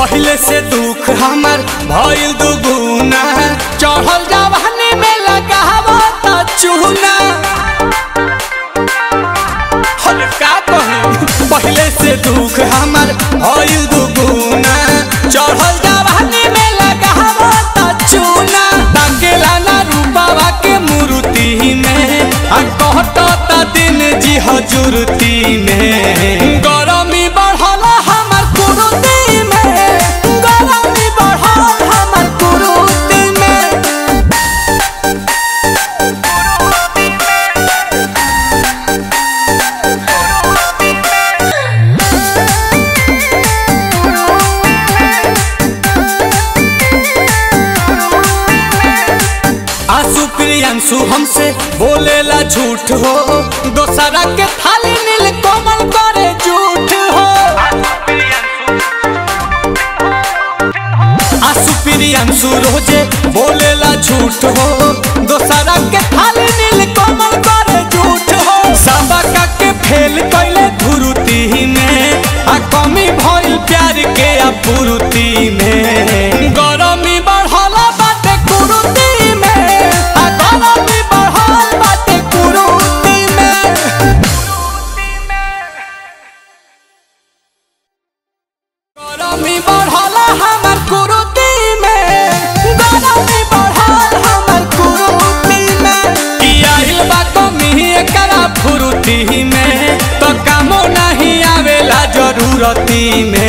पहले से दुख हमर भइल दुगुना चढ़ल जवानी में लगावा त चूना हर का कही पहले से दुख हमर भइल दुगुना चढ़ल जवानी में लगावा त चूना ताकेला ना रूपावा के मूर्ति में आ कहत त दिन जी हजूरती में गरमी बढ़ल हमर कुरुती में गरमी बढ़ल हमर कुरुती में आंसू प्रियांशु हमसे बोलेला झूठ हो दोसरा के थाली नील कोमल करे झूठ हो आंसू प्रियांशु रोजे बोलेला झूठ हो दोसरा के थाली नील कोमल करे झूठ हो सबका के फेल कैले धुरुती में आ कमी भइल प्यार के अपूर्ति में गरमी बढ़ल बाटे कुरुती में आ गरमी बढ़ल बाटे कुरुती में गरमी बढ़ल हमर कुरुती में गरमी बढ़ल हमर कुरुती में की आइल बा कमी एकरा फुरुती में तो कामो नहीं आवेला जरूरती में